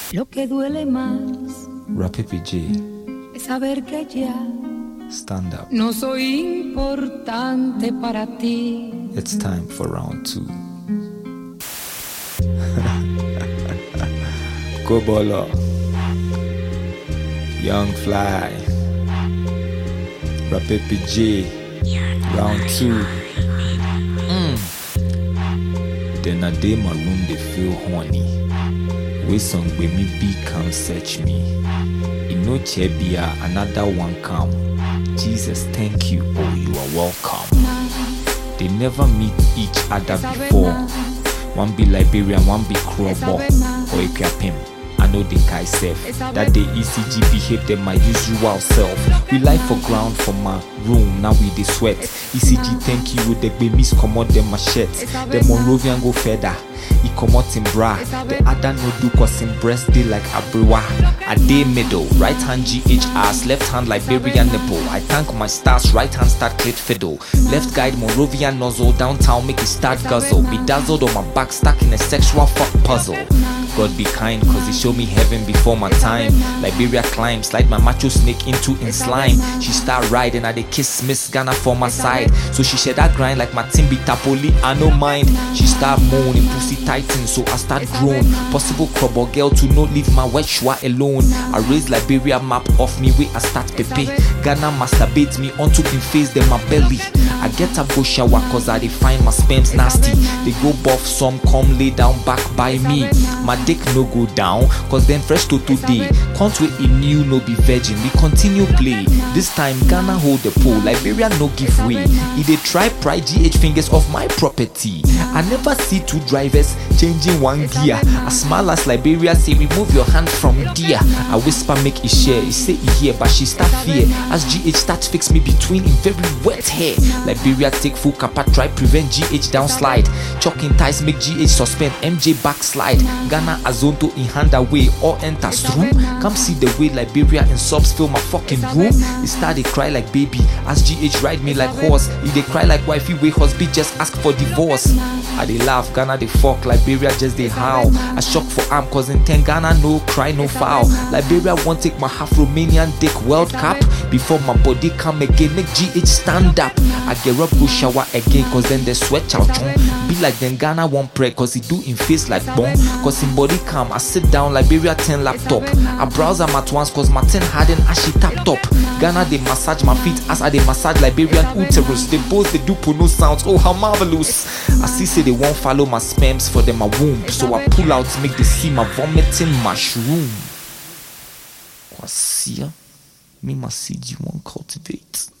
Lo que duele más Rapipi J, es saber que ya stand up. no soy importante para ti. It's time for round two. Go Bolo. Young Fly. Rapipi J. Round two. Mm. Then I day my room they feel horny. We song with me be come search me. In no chebia another one come. Jesus thank you oh you are welcome. They never meet each other before. One be Liberian, one be Krobo or Equiapim. I know the guy self. That day ECG behave them my usual self. We lie for ground for my room, now we dey sweat. ECG thank you, they be miss commode them machete. The Monrovian go feather. He comot him bra. The other no do cause him breast dey like abriwa. I dey middle, right hand GH ass, left hand Liberian nipple. I thank my stars, right hand start clit fiddle. Left guide Monrovian nozzle, downtown make it start guzzle. Be dazzled on my back, stuck in a sexual fuck puzzle. God be kind, cause he show me heaven before my time. Liberia climb, slide my macho snake into in slime. She start riding, I dey kiss Miss Ghana for my side. So she shed that grind like my Timby Tapoli, I no mind. She start moaning, pussy tighten, so I start groan. Possible crobble girl to not leave my wet shwa alone. I raise Liberia map off me, where I start pepe. Ghana masturbate me onto in face, then my belly. I get a go shower cause I dey find my sperms nasty. They go buff some, come lay down back by me. My dick no go down, cause then fresh to today. Can't wait in new no be virgin. We continue play. This time Ghana hold the pole, Liberia no give way. He dey try pry GH fingers off my property. I never see two drivers changing one gear. As small as Liberia say remove your hand from there. I whisper make it share. He say he hear but she start fear. As GH start fix me between in very wet hair. Liberia take full kappa try prevent GH downslide. Chalking ties make GH suspend MJ backslide. Ghana Azonto in hand away or enters room. Come see the way Liberia in subs fill my fucking room. He start dey cry like baby. As GH ride me like horse. He dey cry like wifey way husband just ask for divorce. I dey laugh, Ghana dey fuck, Liberia just dey howl. I shock for arm cause in 10 Ghana no cry no foul. Liberia won't take my half Romanian dick World Cup. Before my body come again, make GH stand up. I get up, go shower again cause then the sweat chow chong. Be like then Ghana won't pray cause he do in face like bomb. Cause in body calm, I sit down Liberia 10 laptop. I browse am at once cause my 10 harden as she tap top. Ghana they massage my feet as I they massage Liberian uterus. They both they do no sounds. Oh how marvelous! I see say they won't follow my sperms for them my womb. So I pull out make they see my vomiting mushroom. Kwasia, me my seed you won't cultivate.